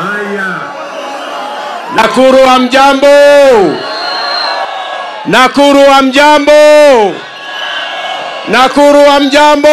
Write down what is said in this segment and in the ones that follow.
Nakuru wa mjambo, Nakuru wa mjambo, Nakuru wa mjambo,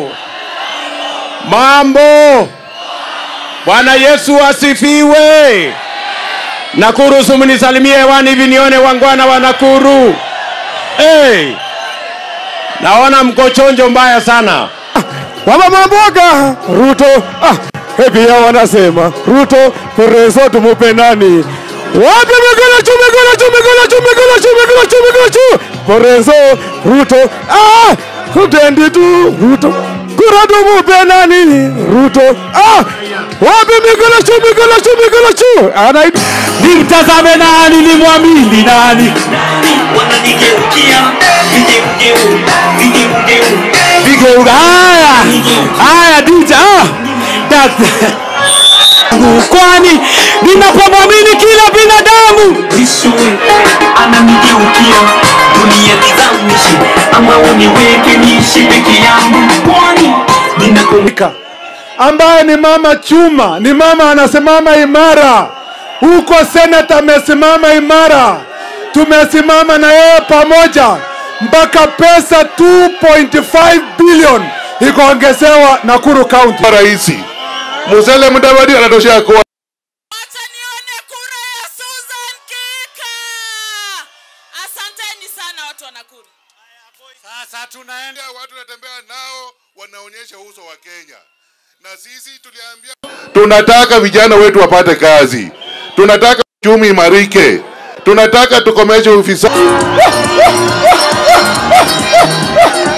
mambo. Bwana Yesu asifiwe. Nakuru, sumnisalimie hewani hivi nione wangwana wa Nakuru. Hey, naona mko chonjo mbaya sana. Mama Mamboga, Ruto ah, eh, pia wanasema Ruto Perezo tumupe nani? Wapi mikono juu, mikono juu, mikono juu, mikono juu, mikono juu, mikono juu. Perezo, Ruto ah, kutendi tu Ruto kura tumupe nani? Ruto ah, wapi mikono juu, mikono juu, mikono juu. Ana nimtazame nani, nimwamini nani? wananigeukia vigeugeu vigeugeu Vigeuga haya haya DJ ah, that kwani ninapomwamini kila binadamu visue ananigeukia dunia nizamishe ama uniweke niishi peke yangu kwani ninakumbuka ambaye ni mama chuma, ni mama anasimama imara. Huko senata amesimama imara, tumesimama na yeye pamoja mpaka pesa 2.5 bilion ikaongezewa Nakuru County. rais Musalia Mudavadi anatoshea kuwa Wacha nione kura ya Susan Kika. Asanteni sana watu wa Nakuru. sasa tunaenda watu wanatembea nao wanaonyesha uso wa Kenya na sisi tuliambia tunataka vijana wetu wapate kazi tunataka uchumi imarike tunataka tukomeshe ufisadi